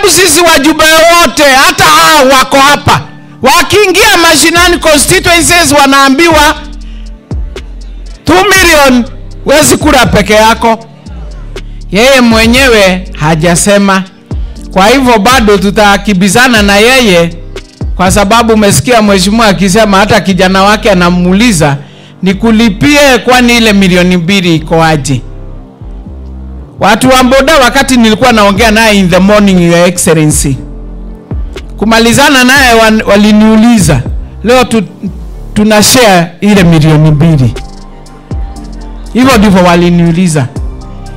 sababu sisi wajumbe wote hata hao wako hapa wakiingia mashinani constituencies wanaambiwa 2 million wezi kura peke yako yeye mwenyewe hajasema kwa hivyo bado tutakibizana na yeye kwa sababu umesikia mheshimiwa akisema hata kijana wake anamuuliza nikulipie kwani ile milioni mbili iko aje watu wa boda wakati nilikuwa naongea naye in the morning your excellency kumalizana naye wan- waliniuliza leo tu, tuna share ile milioni mbili hivyo ndivyo waliniuliza